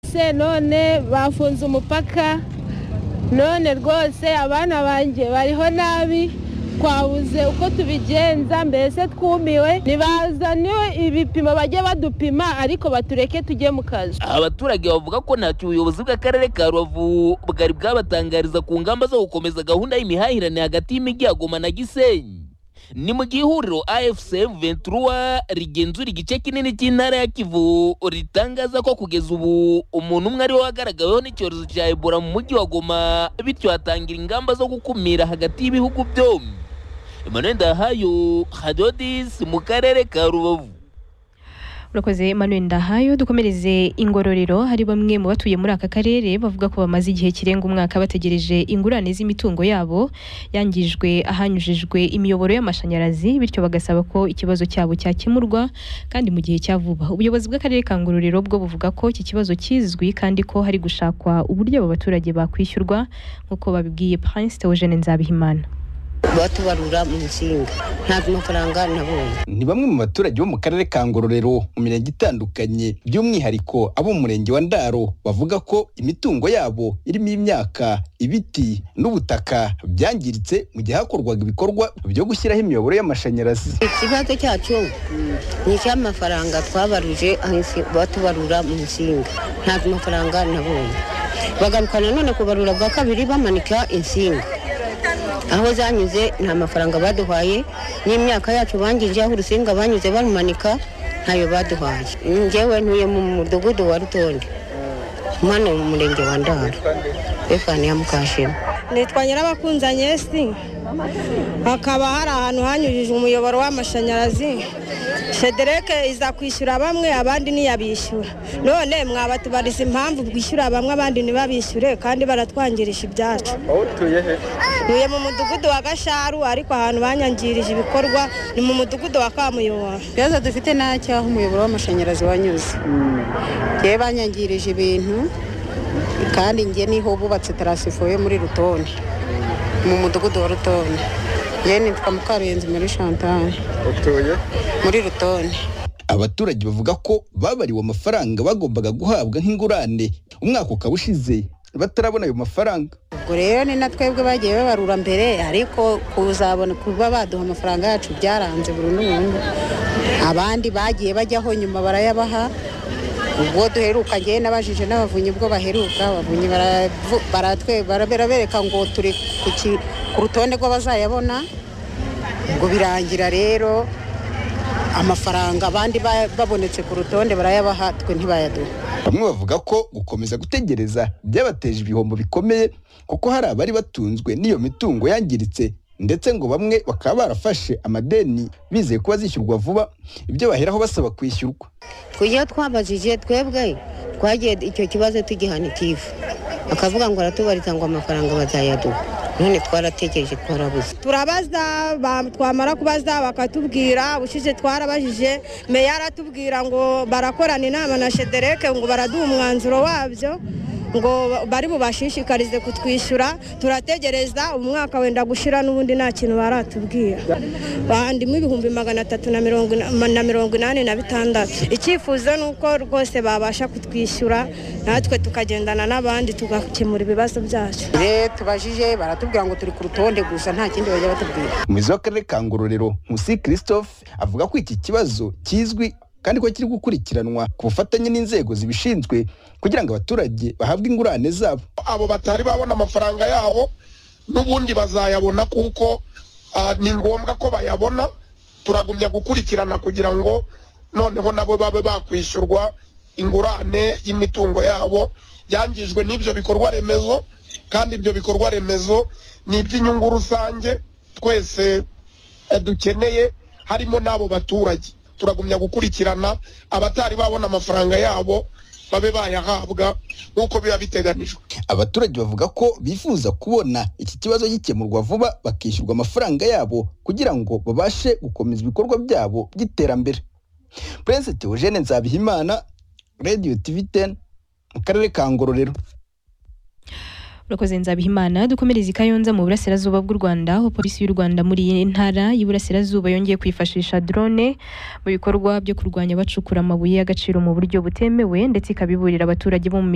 bose none bafunze umupaka none rwose abana banjye bariho nabi twabuze uko tubigenza mbese twumiwe ntibazaniwe ibipimo bajye badupima ariko batureke tujye mu kazi abaturage bavuga ko ntacyo ubuyobozi bw'akarere ka rubavu bwari bwabatangariza ku ngamba zo gukomeza gahunda y'imihahirane hagati y'imijyi ya goma na gisenyi ni mu gihe ihuriro afcm ventura rigenzura igice kinini cy'intara ya kivu ritangaza ko kugeza ubu umuntu umwe ari we wagaragaweho n'icyorezo cya ebola mu mujyi wa goma bityo hatangira ingamba zo gukumira hagati y'ibihugu byombi emmanuel ndahayo hadodis mu karere ka rubavu urakoze Emmanuel Ndahayo dukomereze ingororero hari bamwe mu batuye muri aka karere bavuga ko bamaze igihe kirenga umwaka bategereje ingurane z'imitungo yabo yangijwe ahanyujijwe imiyoboro y'amashanyarazi bityo bagasaba ko ikibazo cyabo cyakemurwa kandi mu gihe cya vuba ubuyobozi bw'akarere ka ngororero bwo buvuga ko iki kibazo kizwi kandi ko hari gushakwa uburyo abo baturage bakwishyurwa nk'uko babibwiye Prince Theogene Nzabihimana batubarura mu nsinga ntabwo amafaranga nabonye ni bamwe mu baturage bo mu karere ka ngororero mu mirenge itandukanye by'umwihariko abo mu murenge wa ndaro bavuga ko imitungo yabo irimo imyaka ibiti n'ubutaka byangiritse mu gihe hakorwaga ibikorwa byo gushyiraho imiyoboro y'amashanyarazi ikibazo cyacu ni icy'amafaranga twabaruje batubarura mu nsinga ntabwo amafaranga nabonye bagaruka nanone kubarura bwa kabiri bamanika insinga aho zanyuze nta mafaranga baduhaye n'imyaka yacu bangirije aho urusinga banyuze barumanika ntayo baduhaye ngewe ntuye mu mudugudu wa rutonde hano mu murenge wa ndaro efani ya mukashema nitwa nyirabakunzanye esi hakaba hari ahantu hanyujije umuyoboro w'amashanyarazi shedereke iza kwishyura bamwe abandi ntiyabishyura none mwabatubariza impamvu bwishyura bamwe abandi ntibabishyure kandi baratwangirisha ibyacu aho utuye he ntuye mu mudugudu wa gasharu ariko ahantu banyangirije ibikorwa ni mu mudugudu wa kamuyoboro ikibazo dufite nta cyaho umuyoboro w'amashanyarazi wanyuze yewe banyangirije ibintu kandi njye niho bubatse taransifo yo muri rutonde mu mudugudu wa rutonde yewe nitwa mukarenzi muri chantal utuye muri rutonde abaturage bavuga ko babariwe amafaranga bagombaga guhabwa nk'ingurane umwaka ukaba ushize batarabona ayo mafaranga ubwo rero ni na twebwe bagiye babarura mbere ariko kuzabona kuba baduha amafaranga yacu byaranze burundu burundu abandi bagiye bajyaho nyuma barayabaha ubwo duheruka ngewe n'abajije n'abavunyi ubwo baheruka abavunyi baravu- baratwe- bara- barabereka ngo turi ku ki- ku rutonde rw'abazayabona ubwo birangira rero amafaranga abandi ba- babonetse ku rutonde barayabaha twe ntibayaduha bamwe bavuga ko gukomeza gutegereza byabateje ibihombo bikomeye kuko hari abari batunzwe n'iyo mitungo yangiritse ndetse ngo bamwe bakaba barafashe amadeni bizeye ko bazishyurwa vuba ibyo baheraho basaba kwishyurwa tujye twabajije twebwe twagiye icyo kibazo tugihanika ivu akavuga ngo aratubariza ngo amafaranga bazayaduha none twaratekereje twarabuze turabaza ba- twamara kubaza bakatubwira ubushize twarabajije meya aratubwira ngo barakorana inama na shedereke ngo baraduha umwanzuro wabyo ngo bari bubashishikarize kutwishyura turategereza umwaka wenda gushira n'ubundi nta kintu baratubwira bandimo ibihumbi magana atatu na mirongo ina- na mirongo inani na bitandatu icyifuzo ni uko rwose babasha kutwishyura natwe tukagendana n'abandi tugakemura ibibazo byacu rero tubajije baratubwira ngo turi ku rutonde gusa nta kindi bajya batubwira umuyobozi w'akarere ka ngororero nkusi christophe avuga ko iki kibazo kizwi kandi ko kiri gukurikiranwa ku bufatanye n'inzego zibishinzwe kugira ngo abaturage bahabwe ingurane zabo abo batari babona amafaranga yabo n'ubundi bazayabona kuko ah, ni ngombwa ko bayabona turagumya gukurikirana kugira ngo noneho nabo babe bakwishyurwa ingurane y'imitungo yabo yangijwe n'ibyo bikorwa remezo kandi ibyo bikorwa remezo ni iby'inyungu rusange twese eh, dukeneye harimo n'abo baturage turagumya gukurikirana abatari babona amafaranga yabo babe bayahabwa nk'uko biba biteganijwe abaturage bavuga ko bifuza kubona iki kibazo gikemurwa vuba bakishyurwa amafaranga yabo kugira ngo babashe gukomeza ibikorwa byabo by'iterambere prince theogene nzabihimana radio tv 10 mu karere ka ngororero urakoze nzabihimana dukomereze i kayonza mu burasirazuba bw'u rwanda aho polisi y'u rwanda muri iyi ntara y'iburasirazuba yongeye kwifashisha drone mu bikorwa byo kurwanya abacukura amabuye y'agaciro mu buryo butemewe ndetse ikabiburira abaturage bo mu